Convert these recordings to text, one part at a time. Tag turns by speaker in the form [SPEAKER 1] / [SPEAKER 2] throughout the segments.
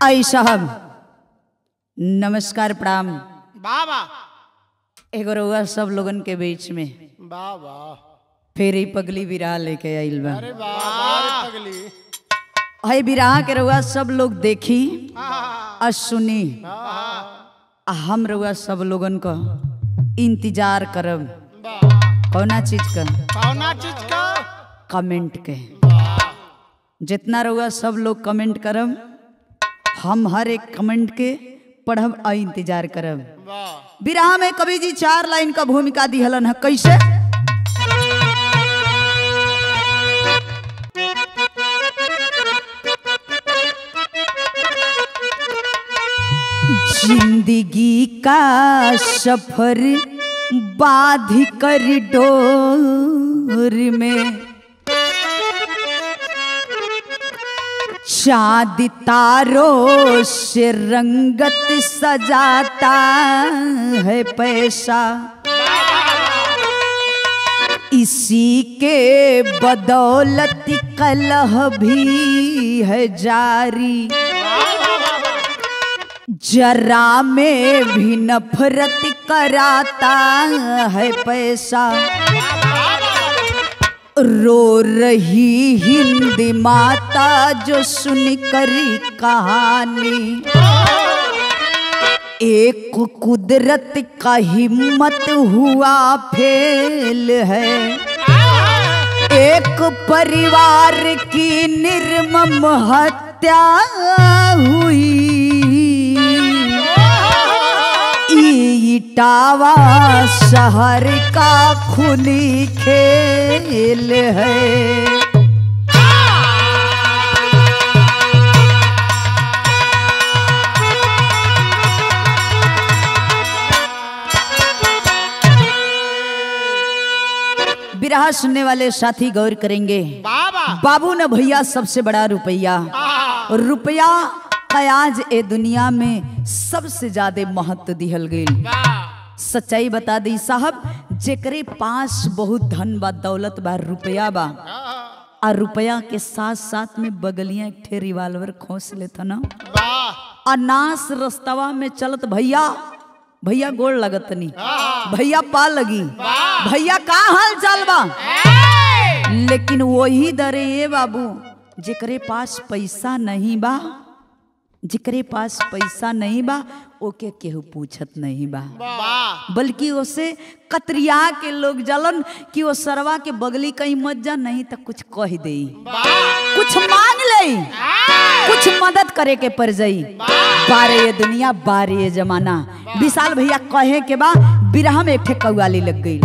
[SPEAKER 1] आई साहब नमस्कार प्रणाम
[SPEAKER 2] बाबा
[SPEAKER 1] एगो रउआ सब लोगन के बीच में
[SPEAKER 2] बाबा
[SPEAKER 1] फिर ही पगली बिराह लेके आइल बा
[SPEAKER 2] अरे बाबा रे पगली
[SPEAKER 1] है बिराह के रउआ सब लोग देखी और सुनी आ हम रउआ सब लोगन का इंतजार करब कौना चीज का
[SPEAKER 2] कौना चीज का
[SPEAKER 1] कमेंट के जितना रउआ सब लोग कमेंट करब हम हर एक कमेंट के पढ़ब और इंतजार करब
[SPEAKER 2] वाह
[SPEAKER 1] विराह में कवि जी चार लाइन का भूमिका दिहलन है कैसे जिंदगी का सफर बाध कर डोर में चांद तारों से रंगत सजाता है पैसा इसी के बदौलत कलह भी है जारी जरा में भी नफरत कराता है पैसा रो रही हिंद माता जो सुनकर कहानी एक कुदरत का हिम्मत हुआ फेल है एक परिवार की निर्मम हत्या हुई इटावा शहर का खुली खेल है बिरहा सुनने वाले साथी गौर करेंगे
[SPEAKER 2] बाबा
[SPEAKER 1] बाबू ने भैया सबसे बड़ा रुपया रुपया का आज ए दुनिया में सबसे ज्यादा महत्व दिहल गई सच्चाई बता दी साहब जेकरे पास बहुत धन बा दौलत बा रुपया बा आ रुपया के साथ साथ में बगलियां एक ठे रिवाल्वर खोस लेता ना
[SPEAKER 2] वाह
[SPEAKER 1] अनास रस्तवा में चलत भैया भैया गोड़ लगत नहीं भैया पा लगी भैया का हाल चाल बा लेकिन वही दरे ये बाबू जेकरे पास पैसा नहीं बा जेकरे पास पैसा नहीं बा ओके केहू पूछत नहीं बा
[SPEAKER 2] वाह
[SPEAKER 1] बल्कि उसे कतरिया के लोग जलन कि वो सरवा के बगली कहीं मत जा नहीं तो कुछ कह दे कुछ मांग ले कुछ मदद करे के पड़ जाई बारे ये दुनिया बारे ये जमाना विशाल भैया कहे के बा बिरहा में एक ठे कौआली लग गई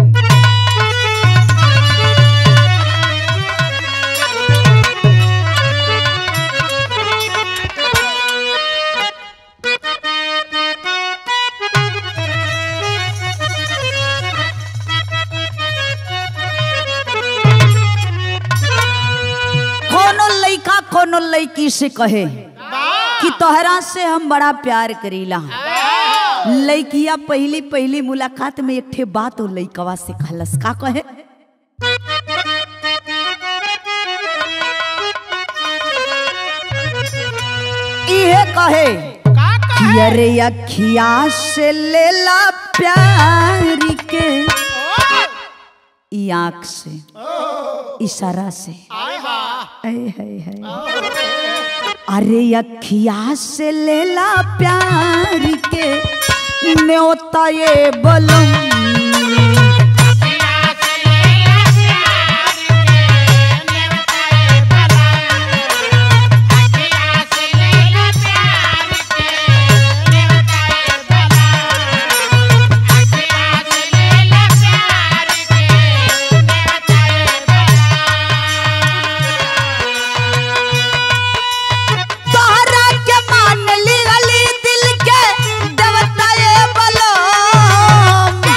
[SPEAKER 1] कोनो लइका कोनो लइकी से कहे कि तोहरा से हम बड़ा प्यार करीला लइकिया पहली पहली मुलाकात में एक ठे बात हो लइकवा से कहलस का कहे इहे कहे कि अरे अखिया से लेला प्यार के ई आँख से इशारा से है है है अरे अखिया से लेला प्यार के न्योता ये बलम तोहरा के मान ली अली दिल के देवता ये बलम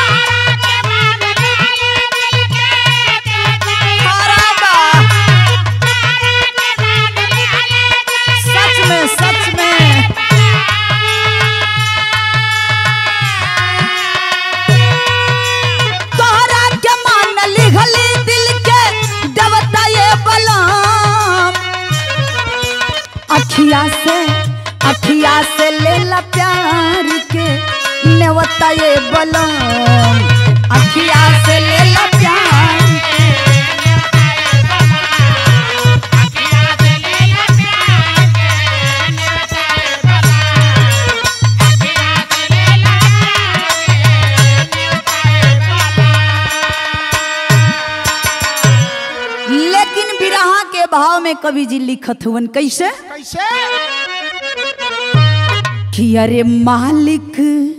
[SPEAKER 1] नेवता ये बलम अखिया से ले ला प्यार लेकिन बिरहा के भाव में कवि जी लिखत हुवन कैसे
[SPEAKER 2] कैसे
[SPEAKER 1] कि अरे मालिक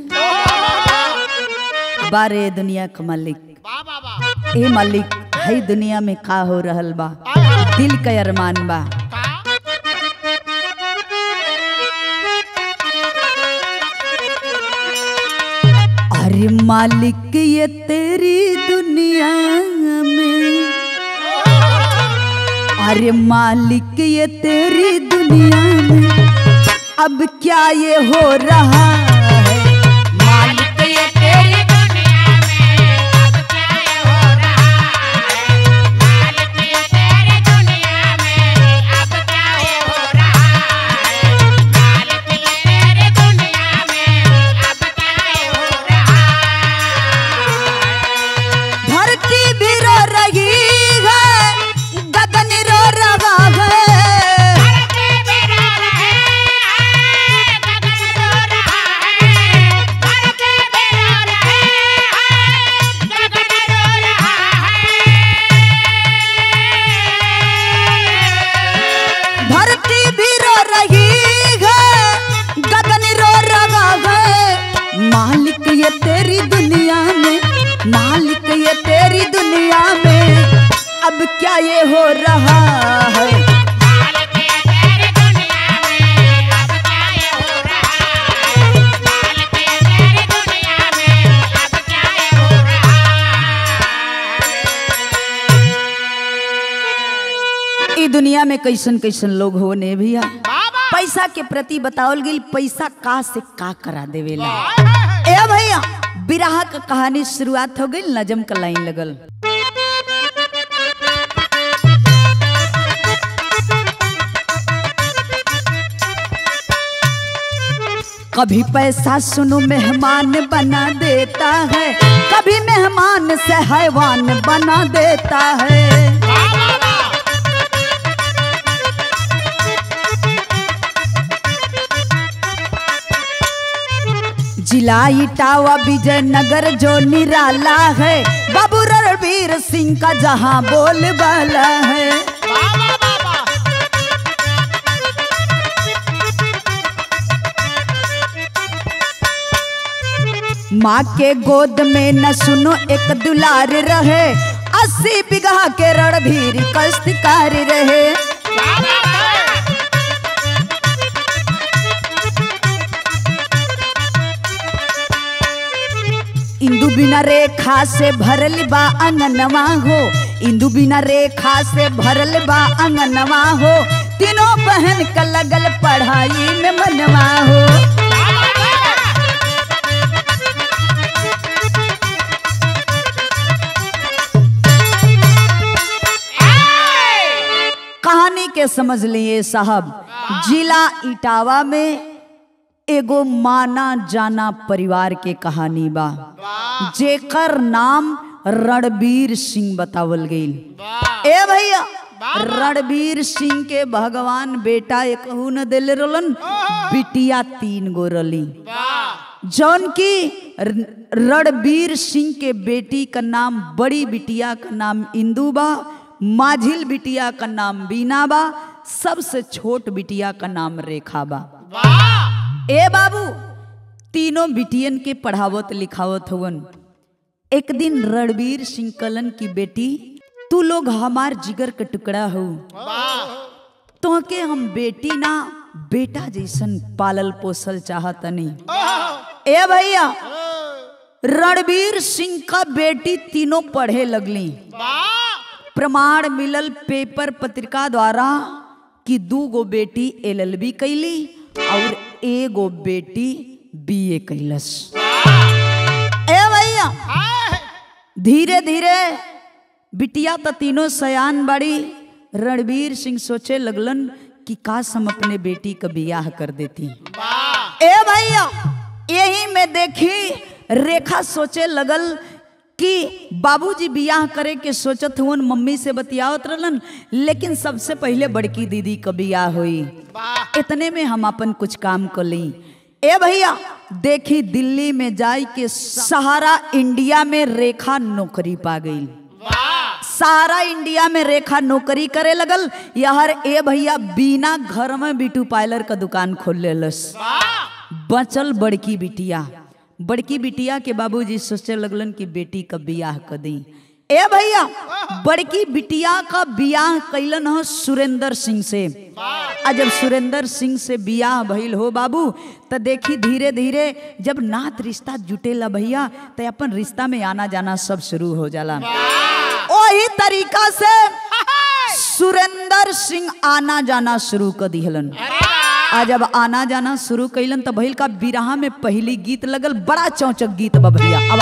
[SPEAKER 1] बारे दुनिया का मालिक
[SPEAKER 2] वाह वाह वाह
[SPEAKER 1] ए मालिक हई दुनिया में का हो रहल बा दिल का अरमान बा
[SPEAKER 2] का
[SPEAKER 1] अरे मालिक ये तेरी दुनिया में अरे मालिक ये तेरी दुनिया में अब क्या ये हो रहा है मालिक ये तेरी धरती भी रो रही है गगन रो रहा है धरती भी रो रही है गगन रो रहा है मालिक ये तेरी दुनिया में मालिक ये तेरी दुनिया में अब क्या ये हो रहा है ई दुनिया में कैसन कैसन लोग हो ने भैया
[SPEAKER 2] बाबा
[SPEAKER 1] पैसा के प्रति बतावल गई पैसा का से का करा देवेला
[SPEAKER 2] हाय, हाय, हाय।
[SPEAKER 1] ए भैया बिरहा का कहानी शुरुआत हो गई नजम का लाइन लगल कभी पैसा सुनो मेहमान बना देता है कभी मेहमान से हैवान बना देता है
[SPEAKER 2] वाह, वाह, वाह।
[SPEAKER 1] जिला इटावा विजयनगर जो निराला है बाबू रणवीर सिंह का जहां बोल वाला है
[SPEAKER 2] वाह, वाह, वाह, वाह।
[SPEAKER 1] माँ के गोद में न सुनो एक दुलार रहे अस्सी बिगहा के रणधीर कष्टकार रहे
[SPEAKER 2] वाह, वाह, वाह।
[SPEAKER 1] इंदु बिना रेखा से भरल बा अंगनवा हो इंदु बिना रेखा से भरल बा अंगनवा हो तीनों बहन का लगल पढ़ाई में मनवा हो कहानी के समझ लिए साहब जिला इटावा में एगो माना जाना परिवार के कहानी बा जेकर नाम रणबीर सिंह बतावल गई
[SPEAKER 2] वाह,
[SPEAKER 1] ए भैया रणबीर सिंह के भगवान बेटा एक न दिल रोलन बिटिया तीन गो रली
[SPEAKER 2] वाह।
[SPEAKER 1] जौन की र- रणबीर सिंह के बेटी का नाम बड़ी बिटिया का नाम इंदू बा माझिल बिटिया का नाम बीना बा सबसे छोट बिटिया का नाम रेखा बा
[SPEAKER 2] वाह।
[SPEAKER 1] ए बाबू तीनों बिटियन के पढ़ावत लिखावत हवन एक दिन रणबीर सिंह कलन की बेटी तू लोग हमार जिगर का टुकड़ा हो
[SPEAKER 2] वाह।
[SPEAKER 1] तोहके हम बेटी ना बेटा जैसन पालल पोसल चाहतनी
[SPEAKER 2] ओह,
[SPEAKER 1] ए भैया
[SPEAKER 2] ओह,
[SPEAKER 1] रणबीर सिंह का बेटी तीनों पढ़े लगली
[SPEAKER 2] वाह।
[SPEAKER 1] प्रमाण मिलल पेपर पत्रिका द्वारा कि दू गो बेटी एलएलबी कैली और एगो बेटी बीए कैलस ए भैया
[SPEAKER 2] हाय।
[SPEAKER 1] धीरे धीरे बिटिया तो तीनों सयान बड़ी रणबीर सिंह सोचे लगलन कि काश हम अपने बेटी का बियाह कर देती
[SPEAKER 2] वाह।
[SPEAKER 1] ए भैया यही में देखी रेखा सोचे लगल कि बाबूजी बियाह करे के सोचत हुन मम्मी से बतियावत रहलन लेकिन सबसे पहले बड़की दीदी क बियाह हुई
[SPEAKER 2] वाह
[SPEAKER 1] इतने में हम अपन कुछ काम कर ली ए भैया देखी दिल्ली में जाई के सहारा इंडिया में रेखा नौकरी पा गई
[SPEAKER 2] वाह
[SPEAKER 1] सारा इंडिया में रेखा नौकरी करे लगल यार ए भैया बिना घर में ब्यूटी पार्लर का दुकान खोल लेलस
[SPEAKER 2] वाह
[SPEAKER 1] बचल बड़की बिटिया बड़की बिटिया के बाबूजी सोचे लगलन कि बेटी का बियाह कर दी ए भैया बड़की बिटिया का बियाह कैलन ह सुरेंद्र सिंह से आ जब सुरेंद्र सिंह से बियाह भइल हो बाबू त देखी धीरे धीरे जब नात रिश्ता जुटेला भैया त अपन रिश्ता में आना जाना सब शुरू हो जाला वही तरीका से सुरेंद्र सिंह आना जाना शुरू कर दिहलन आ जब आना जाना शुरू कैलन त भइल का बिरहा में पहली गीत लगल बड़ा चौचक गीत बा भैया अब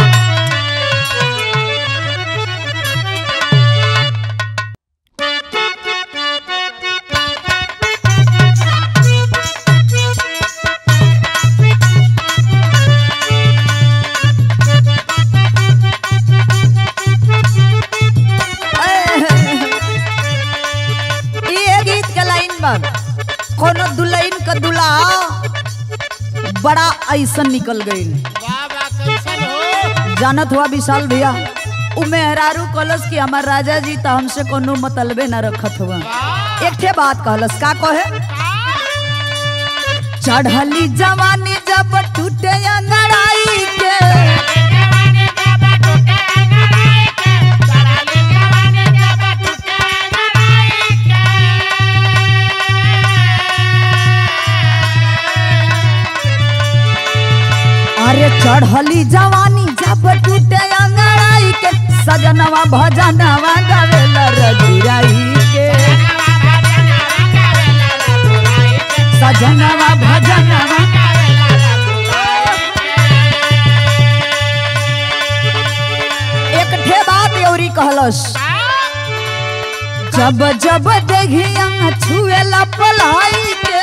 [SPEAKER 1] ये गीत के लाइन बा कोनो दुल्हन का दुल्हा बड़ा ऐसन निकल गई
[SPEAKER 2] वाह वाह कैसन हो
[SPEAKER 1] जानत हुआ विशाल भैया उ मेहरारू कहलस कि हमार राजा जी तो हमसे कोनो मतलबे न रखत हुआ एक ठे बात कहलस का कहे चढ़ली जवानी जब टूटे अंगड़ाई के अरे चढ़ली जवानी जब टूटे अंगड़ाई के सजनवा भजनवा गावेला रजुराई के सजनवा भजनवा एक ठे बात यौरी कहलस जब जब देखिया छुएला पलाई के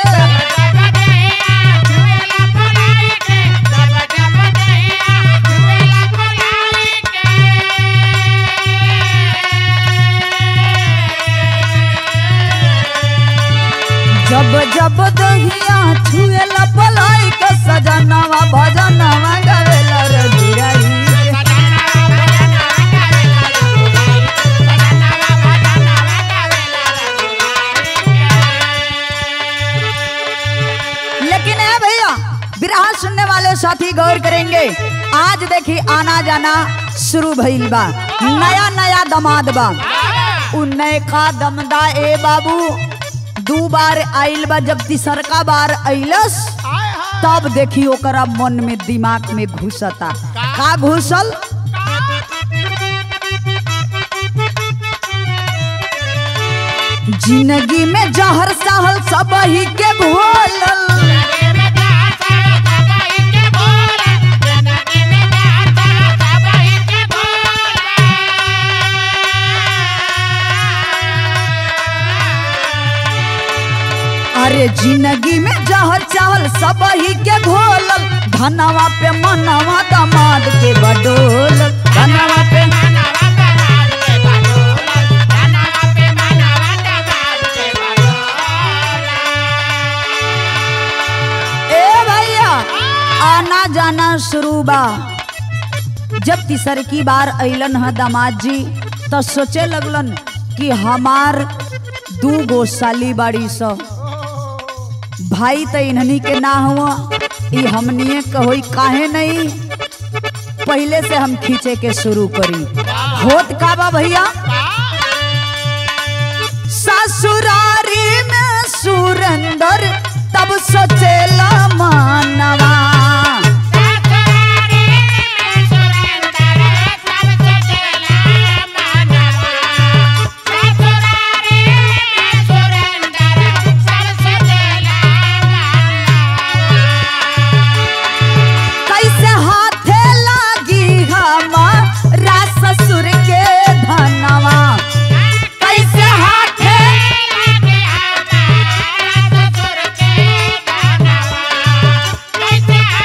[SPEAKER 1] जब जब दहिया छुएला पलाई के सजनवा भजनवा गावेला रजुराई के लेकिन है भैया विराह सुनने वाले साथी गौर करेंगे आज देखी आना जाना शुरू भइल बा नया नया दमाद बा उ नयका दमदा ए बाबू दू बार आइल बा जब तीसरका बार अइलस
[SPEAKER 2] हाय हाय
[SPEAKER 1] तब देखी ओकरा मन में दिमाग में घुसता का घुसल जिंदगी में जहर सहल सब ही के घोलल अरे जिंदगी में जहर चाहल सब ही के घोलल धनवा पे मनवा दमाद के बडोल धनवा पे ए भैया आना जाना शुरू बा जब तीसर की बार अइलन ह दामाद जी तो सोचे लगलन कि हमार दू गो साली बाड़ी स भाई तो इन्हनी के ना हुआ ई हमनिए के होई काहे नहीं पहले से हम खींचे के शुरू करी होत का बा भैया ससुरारी में सुरेंदर तब सोचेला मानवा कैसे हाथे लागी हमारा ससुर के धनवा कैसे हाथे
[SPEAKER 2] Yeah.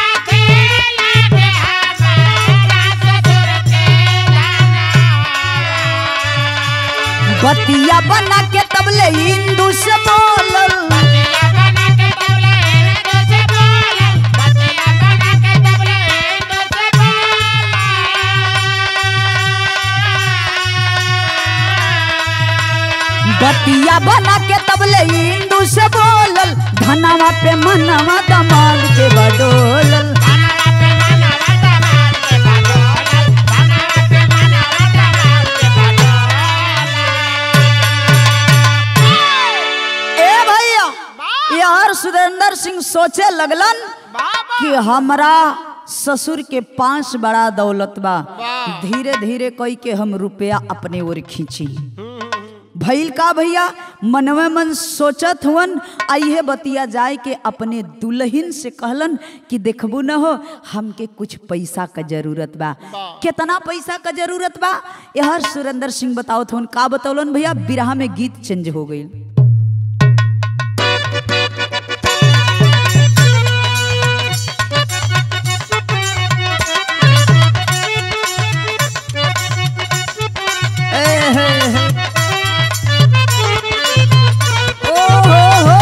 [SPEAKER 1] बतिया बना के तबले इंदू से बोलल बतिया बना के तबले इंदू से बोलल धनवा पे मनवा दमाल के बडोलल ए भैया यार सुरेंद्र सिंह सोचे लगलन कि हमरा ससुर के पांच बड़ा दौलत बा
[SPEAKER 2] वाह।
[SPEAKER 1] धीरे धीरे कई के हम रुपया अपने ओर खींची भइल का भैया मनवे मन सोचत हुवन आइहे बतिया जाए के अपने दुल्हन से कहलन कि देखबू न हो हमके कुछ पैसा का जरूरत बा कितना पैसा का जरूरत बा यह सुरेंद्र सिंह बतावत हुवन का बतौलन भैया बिरहा में गीत चेंज हो गई ए हे हे। ओ हो हो।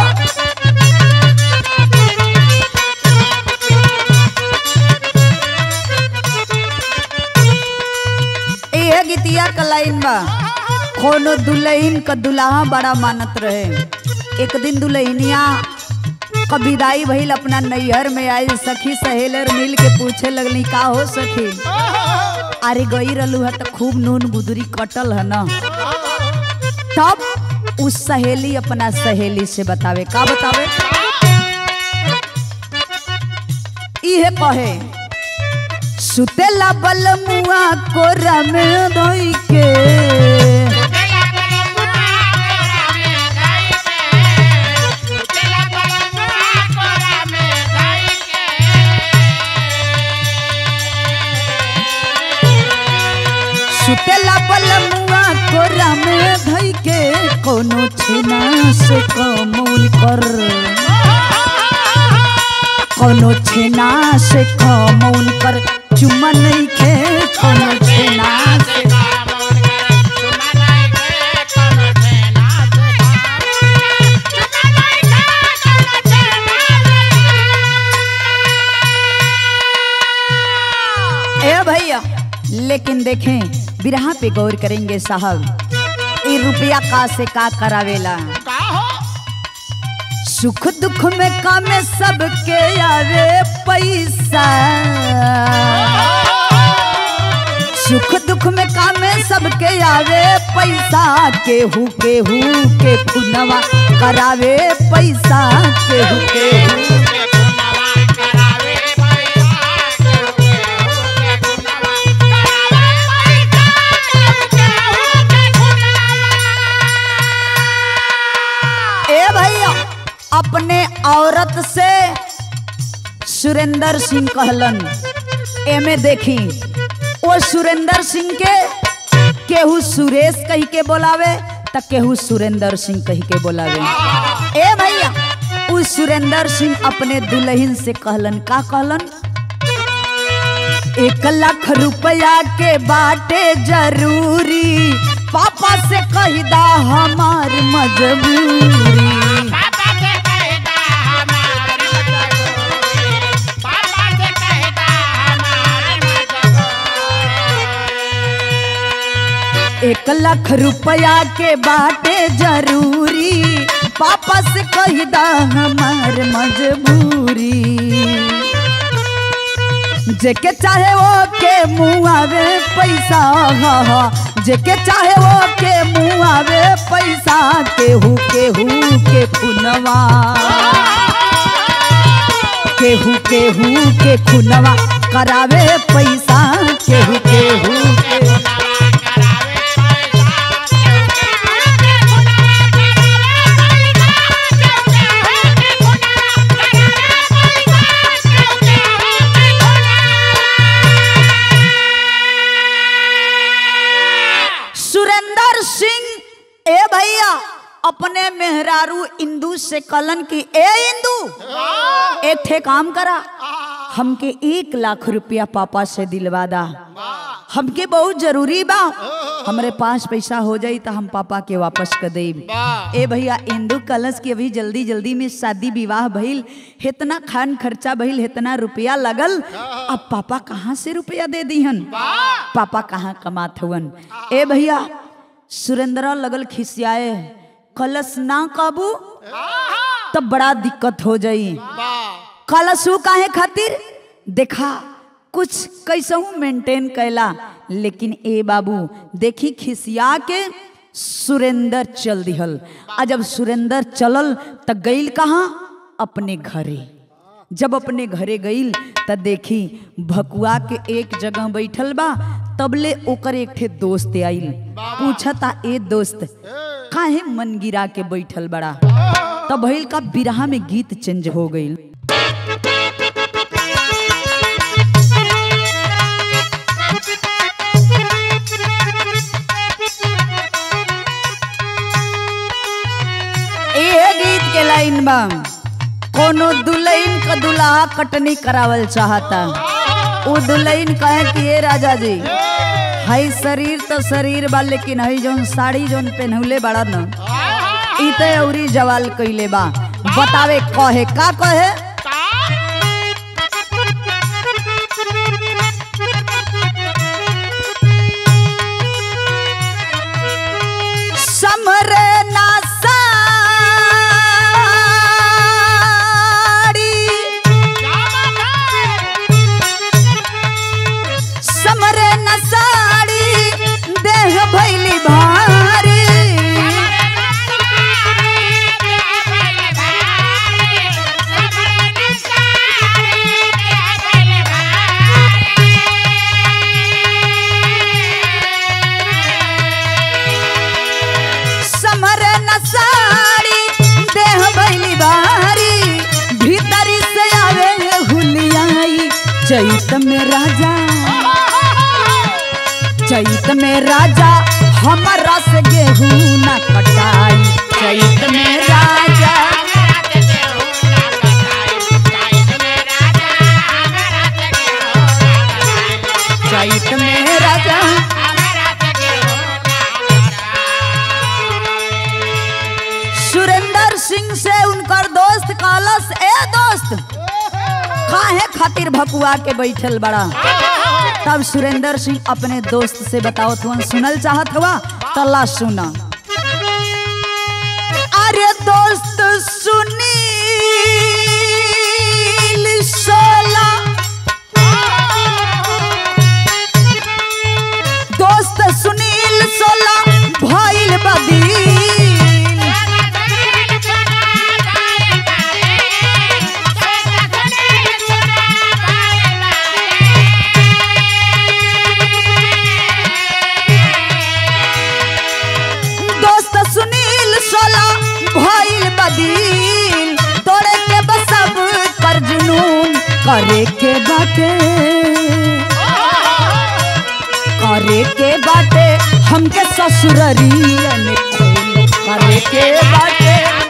[SPEAKER 1] इहे गीतिया का लाइन बा कोनो दुल्हन का दुल्हा बड़ा मानत रहे एक दिन दुल्हनिया का विदाई भइल अपना नैहर में आई सखी सहेलर मिल के पूछे लगली का हो सखी अरे गई रहलू है तो खूब नून गुदरी कटल है ना तब उस सहेली अपना सहेली से बतावे का बतावे इहे कहे सुतेला बल मुआ कोरा में धोई के सुतेला बल मुआ कोरा में धोई के कोनो छेना से कमौल कर कोनो छेना से कमौल कर चुम्मा नहीं खे कोनो छेना से ए भैया लेकिन देखें बिरहा पे गौर करेंगे साहब ये रुपया का से का करावेला सुख दुख में कामे सबके आवे पैसा सुख दुख में कामे सबके आवे पैसा केहू केहू के खुनवा करावे पैसा केहू केहू ए भैया अपने औरत से सुरेंद्र सिंह कहलन एमे देखी ओ सुरेंद्र सिंह के केहू सुरेश कही के बोलावे त केहू सुरेंद्र सिंह कही के बोलावे ए भैया उ सुरेंद्र सिंह अपने दुल्हन से कहलन का कहलन एक लाख रुपया के बाटे जरूरी पापा से कही दा हमार मजबूरी एक लाख रुपया के बाटे जरूरी पापा से कही दा हमार मजबूरी जेके चाहे वो के मुँह आवे पैसा हा हा जेके चाहे वो के मुँह आवे पैसा केहू केहू के खुनवा केहू केहू के खुनवा करावे पैसा केहू केहू के सुरेंद्र सिंह ए भैया अपने मेहरारू इंदू से कलन की ए इंदू एक ठे काम करा हमके एक लाख रुपया पापा से दिलवा दा हमके बहुत जरूरी बा हमरे पास पैसा हो जाई तो हम पापा के वापस कर देब
[SPEAKER 2] वाह
[SPEAKER 1] ए भैया इंदू कलश की अभी जल्दी जल्दी में शादी विवाह भइल इतना खान खर्चा भइल इतना रुपया लगल अब पापा कहाँ से रुपया दे दीहन पापा कहाँ कमात हुवन ए भैया सुरेंद्र लगल खिसियाए कलश ना काबू तब बड़ा दिक्कत हो जाई
[SPEAKER 2] वाह
[SPEAKER 1] कलशू काहे खातिर देखा कुछ कैसहू मेंटेन कैला लेकिन ए बाबू देखी खिसिया के सुरेंद्र चल दिहल आ जब सुरेंद्र चलल त गईल कहाँ अपने घरे जब अपने घरे गईल त देखी भकुआ के एक जगह बैठल बा तबले ओकर एक ठे दोस्त आइल पूछता ए दोस्त काहे मन गिरा के बैठल बड़ा तब भइल का बिरहा में गीत चेंज हो गईल ए गीत के लाइन बा कोनो दुल्हन का दुल्हा कटनी करावल चाहता वो दुल्हन कहे कि ए राजा जी हई शरीर तो शरीर बा लेकिन हई जौन साड़ी जौन पहनौले बड़ा न ई तो अउरी जवाल कइले बा बतावे कहे का कहे समरे ना साड़ी समरे न साड़ी देह भैली भारी समरे न साड़ी देह भैली भारी भीतरी से आवे हुलियाई चैत में राजा चैत में राजा हमारा से गेहूं न कटाई चैत में राजा चैत में राजा सुरेंद्र सिंह से उनकर दोस्त कालस ए दोस्त काहे खातिर भकुआ के बैठल बड़ा तब सुरेंद्र सिंह अपने दोस्त से बताओ तुम सुनल चाहत हुआ तला सुना अरे दोस्त सुनील सोला दोस्त सुनील सोला भइल बदील दोस्त सुनील सोला भइल बदील तोड़े के बसब कर जुनून करे के बाटे करे के बाटे हमके ससुररिया में खून करे के बाटे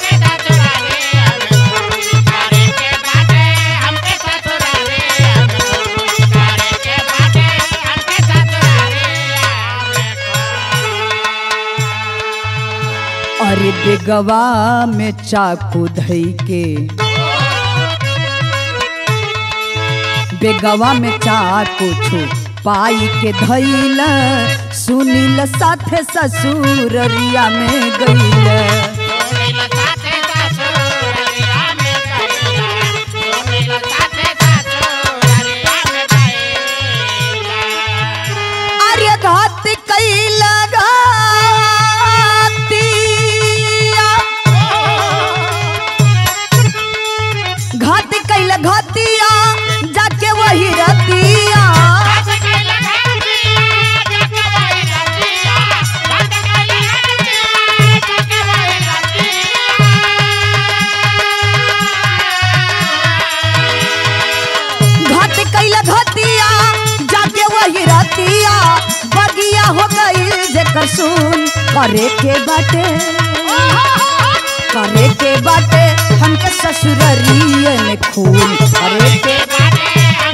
[SPEAKER 1] अरे बेगवा में चाकू धई के बेगवा में चाकू छू पाई के धैल सुनील साथे ससुररिया में गईल अरे घात कैल घातिया घात कैल घातिया जाके वही रतिया घात कैल घातिया जाके वही रतिया बगिया हो गई जेकर सुन करे के बाटे करे के बाटे हमके ससुररिया में खून करे के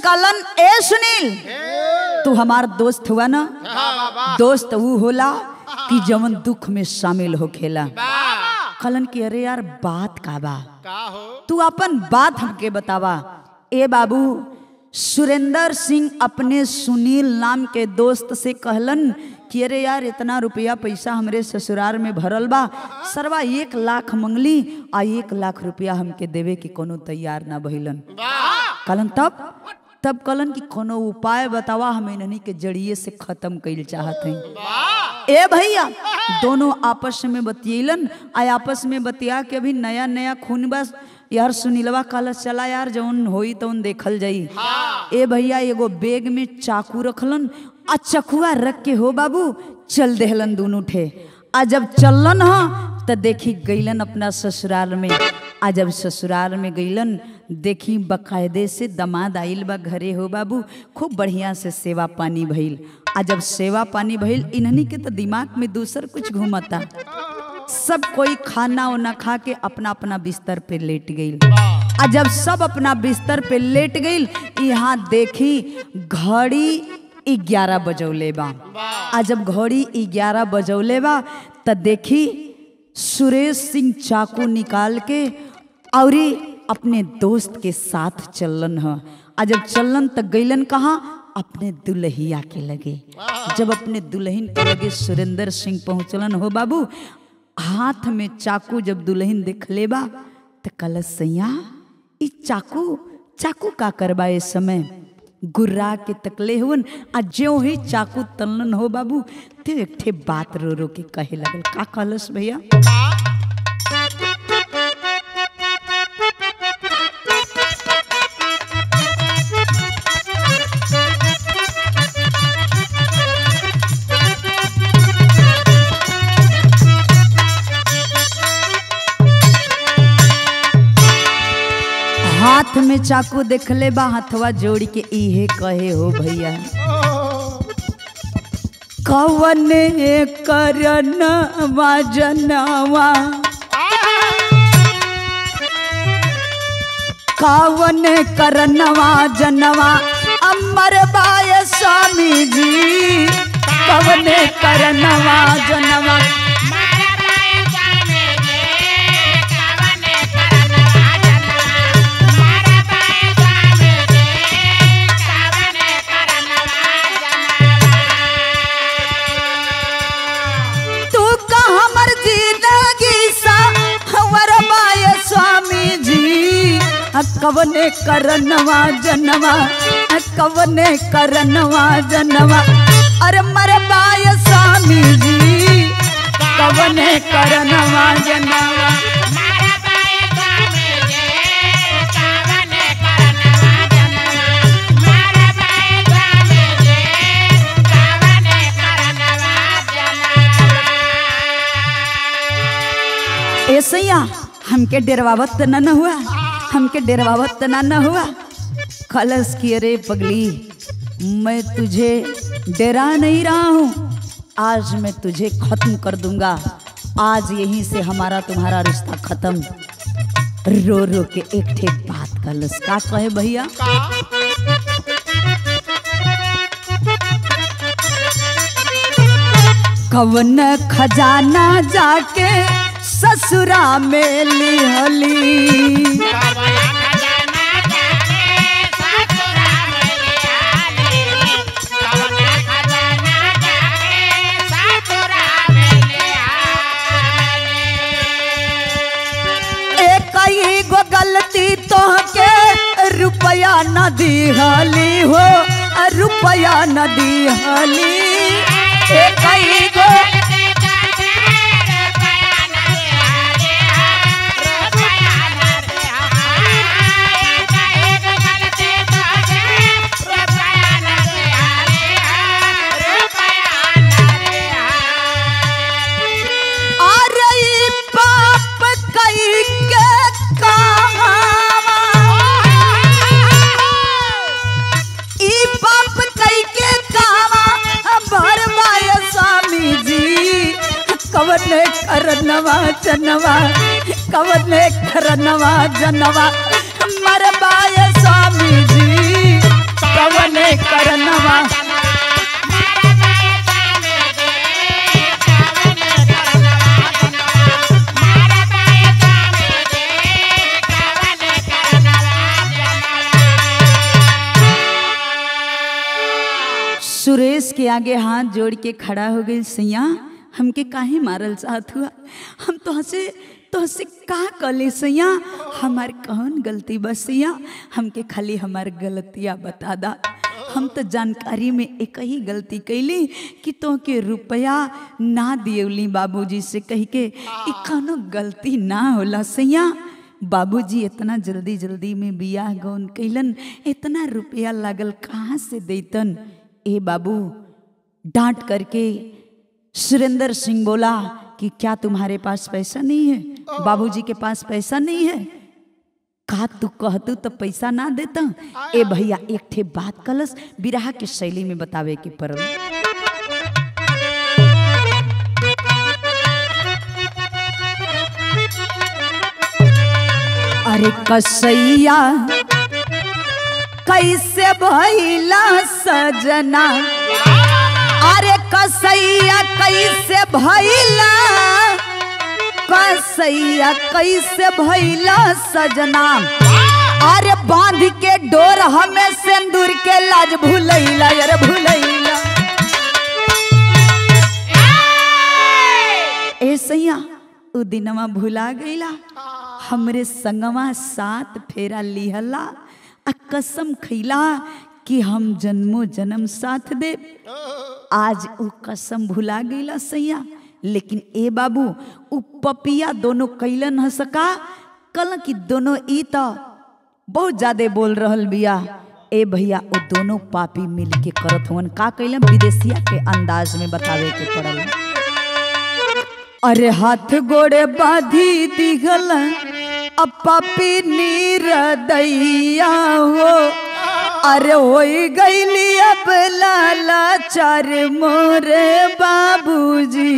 [SPEAKER 1] कलन ए सुनील तू हमार दोस्त हुआ ना दोस्त वो होला कि जवन दुख में शामिल होखेला कलन की अरे यार बात का बा
[SPEAKER 2] का हो
[SPEAKER 1] तू अपन बात हमके बतावा ए बाबू सुरेंद्र सिंह अपने सुनील नाम के दोस्त से कहलन कि अरे यार इतना रुपया पैसा हमरे ससुराल में भरल बा सरवा एक लाख मंगली आ एक लाख रुपया हमके देवे के कोनो तैयार ना भइलन कहलन तब तब कहलन कि कोनो उपाय बतावा हम इन्हनी के जड़िए से खत्म कइल चाहत हई ए भैया दोनों आपस में बतियलन आ आपस में बतिया के अभी नया नया खून बस यार सुनीलवा कहल चला यार जौन होई तौन देखल जाई ए भैया एगो बैग में चाकू रखलन आ चकुआ रख के हो बाबू चल देहलन दोनों ठे आ जब चललन ह त देखी गईलन अपना ससुराल में आ जब ससुराल में गईलन देखी बकायदे से दमाद आइल बा घरे हो बाबू खूब बढ़िया से सेवा पानी भइल आ जब सेवा पानी भइल इन्हनी के तो दिमाग में दूसर कुछ घूमता सब कोई खाना उना खा के अपना अपना बिस्तर पे लेट गई आ जब सब अपना बिस्तर पे लेट गई यहाँ देखी घड़ी ग्यारह बजौले बा आ जब घड़ी ग्यारह बजौले बा त देखी सुरेश सिंह चाकू निकाल के औरी अपने दोस्त के साथ चलन ह आ जब चलन त गईलन कहाँ अपने दुल्हिया के लगे जब अपने दुल्हन के लगे सुरेंद्र सिंह पहुंचलन हो बाबू हाथ में चाकू जब दुल्हन देख लेबा त कलश सैया ई चाकू चाकू का करबा इस समय गुर्रा के तकले हुन आ ज्यों ही चाकू तलन हो बाबू ते एक ठे बात रो रो के कहे लगल का कहलस भैया हाथ में चाकू देखले बा हथवा जोड़ के इहे कहे हो भैया कवन करन जनवा कावन करनवा जनवा अमर बाय स्वामी जी कवन करनवा जनवा
[SPEAKER 2] मारा बाए जाने दे कवने करनवा जनवा मारा बाए जाने दे कवने करनवा जनवा
[SPEAKER 1] तू का हमर जिंदगी सा हमर बाय स्वामी जी आ कवने करनवा जनवा आ कवने करनवा जनवा अरे मर बाय स्वामी जी कवने करनवा जनवा
[SPEAKER 2] मारा बाए जाने दे कवने करनवा जनवा मारा बाए जाने दे कवने करनवा जनवा
[SPEAKER 1] ऐसे ही हमके डेरवावत त ना न हुआ हमके डेरवावत त ना न हुआ खलस की अरे पगली मैं तुझे डरा नहीं रहा हूँ आज मैं तुझे खत्म कर दूंगा आज यहीं से हमारा तुम्हारा रिश्ता खत्म रो रो के एक ठे बात कलस का कहे भैया कवन खजाना जाके ससुरा में लिहली
[SPEAKER 2] कवला खजाना जाने ससुरा में आले कवला खजाना जाने ससुरा में आले
[SPEAKER 1] एक ही गो गलती तो के रुपया न दिहली हो रुपया न दिहली एक ही गो अरे ई पाप कई के कहावा ई पाप कई के कावा भरवाय स्वामी जी कवने करनवा जनवा कवने करनवा जनवा मरवाय स्वामी जी कवने करनवा सुरेश के आगे हाथ जोड़ के खड़ा हो गई सैया हमके काहे मारल चाहत हुआ हम तो हसे तो हसे का कले सैया हमार कौन गलती बस सैया हमके खाली हमार गलतियाँ बता दा हम तो जानकारी में एक ही गलती कैली कि तो के रुपया ना दियौली बाबूजी से कह के ई कौनो गलती ना होला सैया बाबूजी इतना जल्दी जल्दी में बियाह गौन कैलन इतना रुपया लागल कहाँ से देतन ए बाबू डांट करके सुरेंद्र सिंह बोला कि क्या तुम्हारे पास पैसा नहीं है बाबूजी के पास पैसा नहीं है का तू कहतू तो पैसा ना देता ए भैया एक ठे बात कलस बिरहा के शैली में बतावे के पड़ल अरे कसैया कैसे भैला सजना अरे कसैया कैसे भैला कसैया कैसे भैला सजना अरे बांध के डोर हमें सिंदूर के लाज भूलैला यार भूलैला ए सैया उ दिनवा भुला गईला हमरे संगवा सात फेरा लिहला आ कसम खैला कि हम जन्मो जन्म साथ दे आज उ कसम भुला गईला सैया लेकिन ए बाबू उ पपिया दोनों कैलन ह सका कल कि दोनों ई त बहुत ज्यादा बोल रहल बिया ए भैया वो दोनों पापी मिल के करत हुवन का कैलन विदेशिया के अंदाज में बतावे के पड़ल अरे हाथ गोड़े बाधी दिखल अब पापी नीर दैया हो अरे हो गईली अब लाला चार मोरे बाबूजी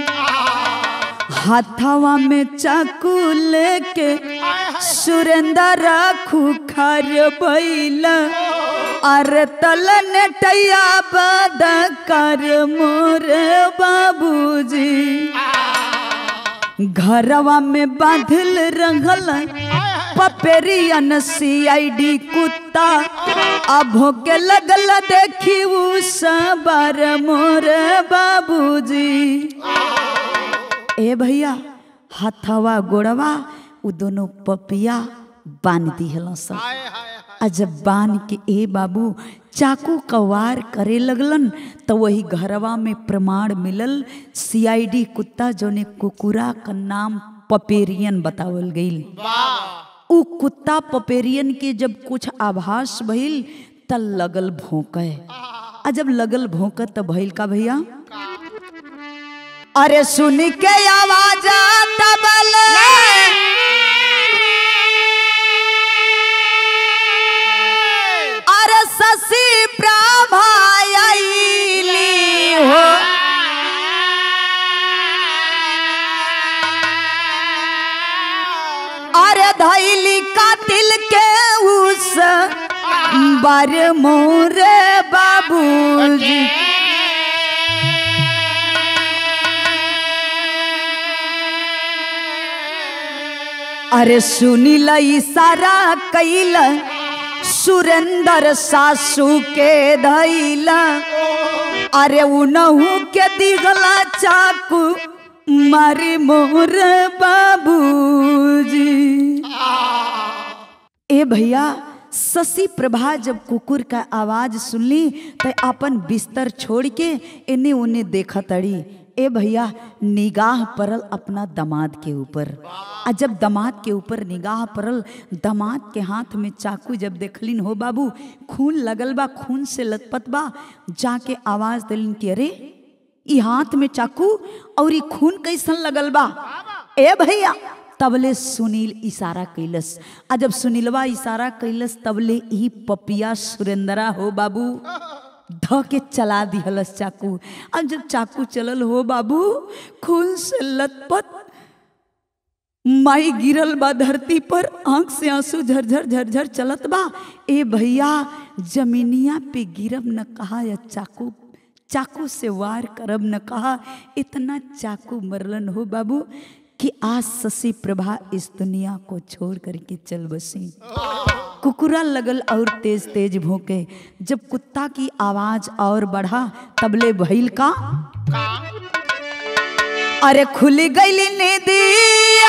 [SPEAKER 1] हाथवा में चाकू लेके सुरेंद्र खुखार बैला अरे तलन टैया बद कर मोरे बाबूजी घरवा में बांधल रंगल पपेरियन सीआईडी कुत्ता अब के लगल देखी उ सबर मोर बाबूजी ए भैया हथवा गोड़वा उ दोनों पपिया बांध दिहल सब आ जब बांध के ए बाबू चाकू कवार करे लगलन तो वही घरवा में प्रमाण मिलल सीआईडी कुत्ता जोने कुकुरा का नाम पपेरियन बतावल गईल उ कुत्ता पपेरियन के जब कुछ आभास भइल त लगल भोंके आ जब लगल भोंक त भइल का भैया अरे सुन के आवाज तबल अरे शशि प्रभा आईली हो अरे धैली कातिल के उस बार मोरे बाबूजी अरे सुनिल इशारा कैल सुरेंद्र सासू के धैल अरे उनहू के दिगला चाकू मारी मोर बाबूजी ए भैया शशि प्रभा जब कुकुर का आवाज सुनली तो अपन बिस्तर छोड़ के इन्हें उन्हें देखा तड़ी ए भैया निगाह परल अपना दामाद के ऊपर आ जब दामाद के ऊपर निगाह परल दामाद के हाथ में चाकू जब देखलिन हो बाबू खून लगल बा खून से लथपथ बा जाके आवाज दिलिन कि अरे ई हाथ में चाकू और ई खून कैसन लगल बा ए भैया तबले सुनील इशारा कैलस आ जब सुनीलवा इशारा कैलस तबले ई पपिया सुरेंद्रा हो बाबू ध के चला दिहलस चाकू अब जब चाकू चलल हो बाबू खून से लथपथ माई गिरल बा धरती पर आंख से आंसू झरझर झरझर चलत बा ए भैया जमीनिया पे गिरब न कहा या चाकू चाकू से वार करब न कहा इतना चाकू मरलन हो बाबू कि आज शशि प्रभा इस दुनिया को छोड़ करके चल बसी कुकुरा लगल और तेज तेज भोंके जब कुत्ता की आवाज और बढ़ा तबले भइल का
[SPEAKER 2] का
[SPEAKER 1] अरे खुल गई नदिया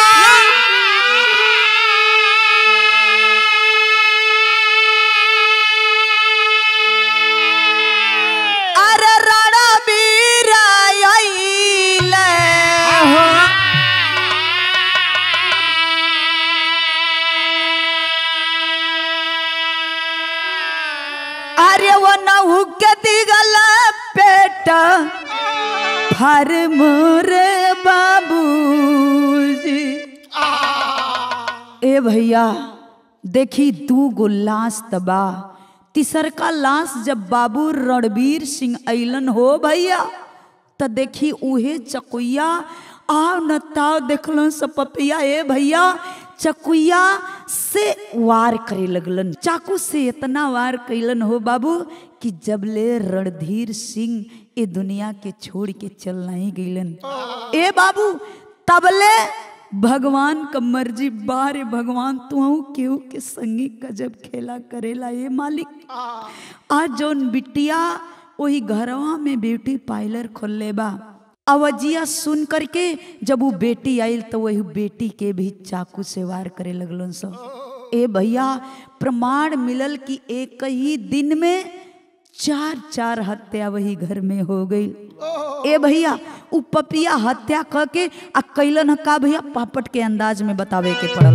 [SPEAKER 1] अरे रणा बीरा आइले हो। अरे वो नहु के दिगल पेट फर मोर बाबूजी ए भैया देखी दू गो लाश तबा तीसर का लाश जब बाबू रणबीर सिंह ऐलन हो भैया त देखी उहे चकुइया आओ न ताव देखलन सपपिया ए भैया चकुइया से वार करे लगलन चाकू से इतना वार कैलन हो बाबू कि जबले रणधीर सिंह ए दुनिया के छोड़ के चल नहीं गईलन ए बाबू तबले भगवान का मर्जी बारे भगवान तू केहू के संगी गजब खेला करेला ये मालिक आज जौन बिटिया वही घरवा में ब्यूटी पार्लर खोलले बा अवजिया सुन करके जब वो बेटी आयल तो वही बेटी के भी चाकू से वार करे लगलन सब ए भैया प्रमाण मिलल कि एक ही दिन में चार चार हत्या वही घर में हो गई ए भैया उ पपिया हत्या क के आ कैलन ह का भैया पापट के अंदाज में बतावे के पड़ल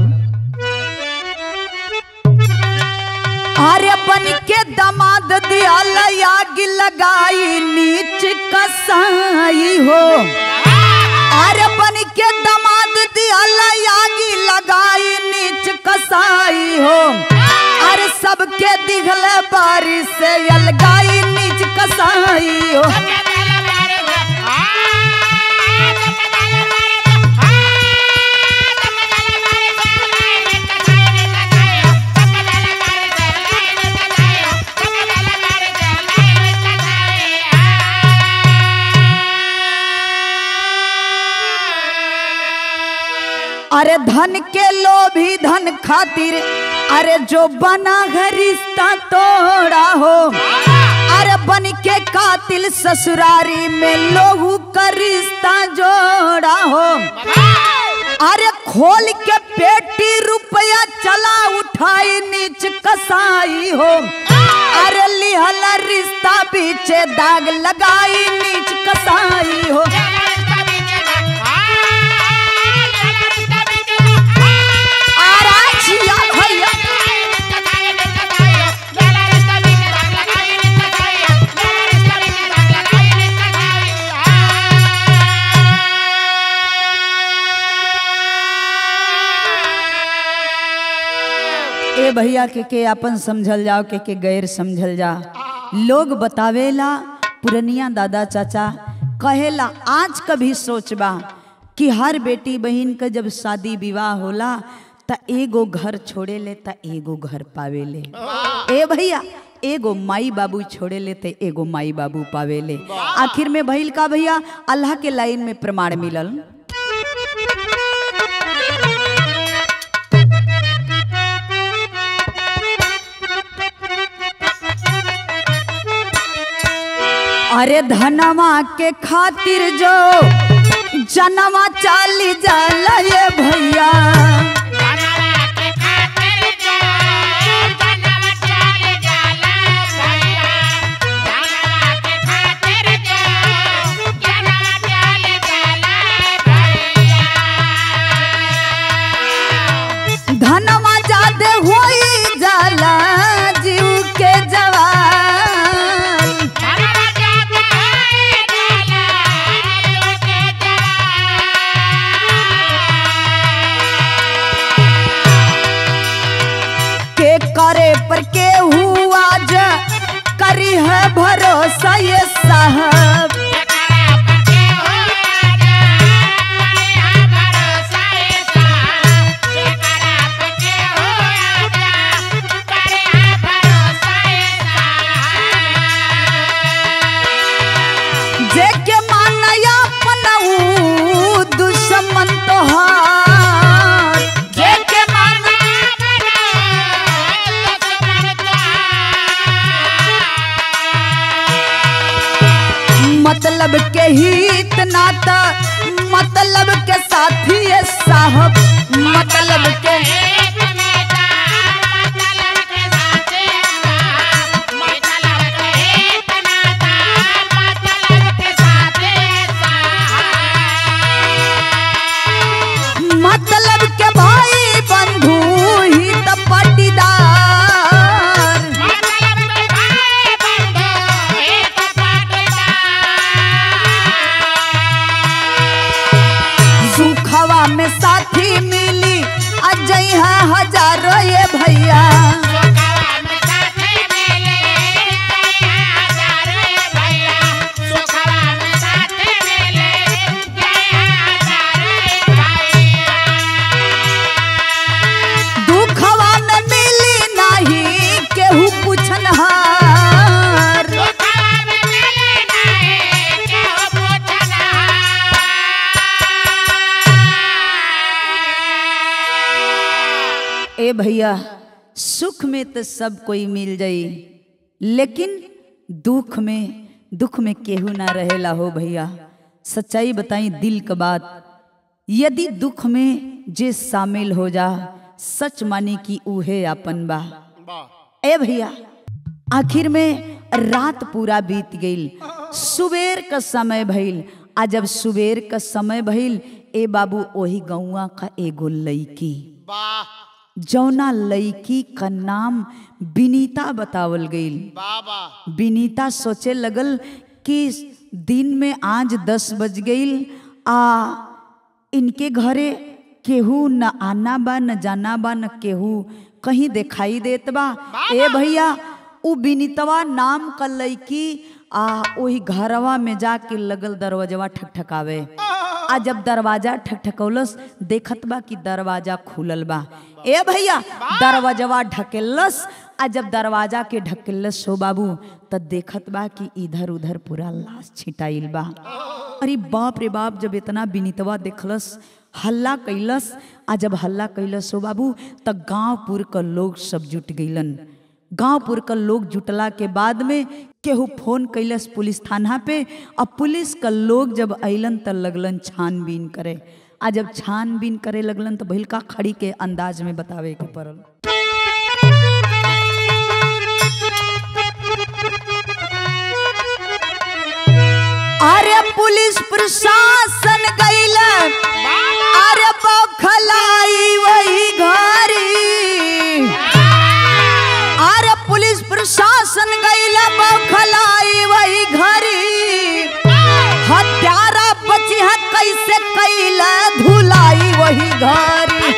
[SPEAKER 1] अरे बन के दमाद दिया आग लगाई नीच कसाई हो अरे बन के दमाद दिया आग लगाई नीच कसाई हो अरे सबके दिखल बारिश से अलगाई नीच कसाई हो अरे धन के लोभी धन खातिर अरे जो बना है रिश्ता तोड़ा हो अरे बन के कातिल ससुरारी में लोहू का रिश्ता जोड़ा हो अरे खोल के पेटी रुपया चला उठाई नीच कसाई हो अरे लिहल रिश्ता पीछे दाग लगाई नीच कसाई हो आराचिया भैया ए भैया के के अपन समझल जाओ के के गैर समझल जा लोग बतावेला पुरनिया दादा चाचा कहेला आज कभी सोचबा कि हर बेटी बहन का जब शादी विवाह होला त एगो घर छोड़े ले त एगो घर पावे ले ए भैया एगो माई बाबू छोड़े ले ते एगो माई बाबू पावे ले आखिर में भइल का भैया अल्लाह के लाइन में प्रमाण मिलल अरे धनवा के खातिर जो जनवा चाली जाला ये भैया धनवा जादे होई जाला जीव के जवान मतलब के हित नाता मतलब के साथी है साहब मतलब के मतलब के भाई बंधु हित पटीदार सुखवा में साथी मिली अजय हजारों ये भैया दुखवा में मिली नहीं केहू पूछनहार ए भैया सुख में तो सब कोई मिल जाई लेकिन दुख में दुख में केहू ना रहेला हो भैया सच्चाई बताई दिल का बात यदि दुख में जे शामिल हो जा सच मानी कि उहे अपन बा ए भैया आखिर में रात पूरा बीत गईल सुबेर का समय भइल आ जब सुबेर का समय भइल ए बाबू ओही गौवा का एगो लईकी
[SPEAKER 2] वाह
[SPEAKER 1] जौना लईकी का नाम विनीता बतावल गईल
[SPEAKER 2] बाबा
[SPEAKER 1] विनीता सोचे लगल कि दिन में आज दस बज गईल आ इनके घरे केहू न आना बा न जाना बा न केहू कहीं दिखाई देत बा ए भैया उ विनीतवा नाम का लईकी आ ओही घरवा में जाके लगल दरवाजवा ठकठकावे आ जब दरवाजा ठकठकौलस देखत बा कि दरवाजा खुलल बा ए भैया दरवाजवा ढकेलस आ जब दरवाजा के ढकेलस हो बाबू त देखत बा कि इधर उधर पूरा लाश छिटाइल बा अरे बाप रे बाप जब इतना विनीतवा देखलस हल्ला कैलस आ जब हल्ला कैलस हो बाबू त गांवपुर क लोग सब जुट गईलन गांवपुर क लोग जुटला के बाद में केहू फोन कैलस पुलिस थाना पे अब पुलिस क लोग जब अइलन त लगलन छानबीन करे आ जब छानबीन करे लगलन तो भइल का खड़ी के अंदाज में बतावे के पड़ल अरे पुलिस प्रशासन गईल अरे बौखलाई वही घरी अरे पुलिस प्रशासन गईल बौखलाई वही घरी हत्यारा बची है कैसे कैला धुलाई वही घरी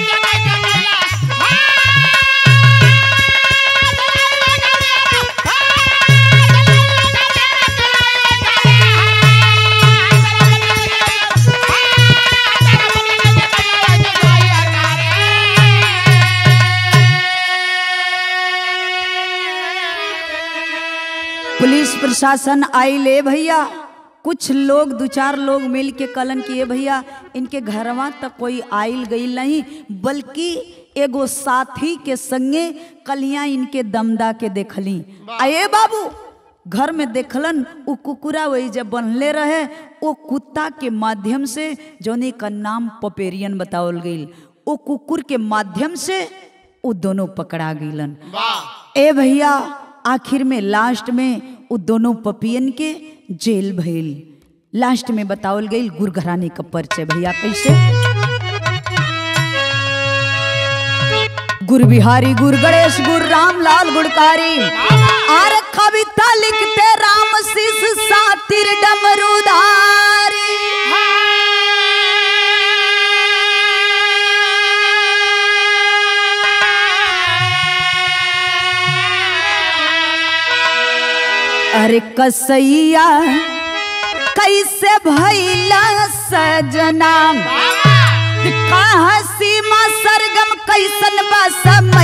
[SPEAKER 1] पुलिस प्रशासन आई ले भैया कुछ लोग दो चार लोग मिल के कलन किए भैया इनके घरवा तक कोई आइल गई नहीं बल्कि एगो साथी के संगे कलिया इनके दमदा के देखली आए बाबू घर में देखलन वो कुकुरा वही जब बनले रहे वो कुत्ता के माध्यम से जोने का नाम पपेरियन बतावल गई वो कुकुर के माध्यम से वो दोनों पकड़ा गईलन
[SPEAKER 2] वाह
[SPEAKER 1] ए भैया आखिर में लास्ट में वो दोनों पपियन के जेल भइल लास्ट में बतावल गई गुरघराने का परिचय भैया कैसे गुर बिहारी गुर गणेश गुर राम लाल गुड़कारी आर कविता लिखते राम शिष सातिर डमरुधारी अरे कसैया कैसे भैला सजना कहाँ सीमा सरगम कैसन बा सम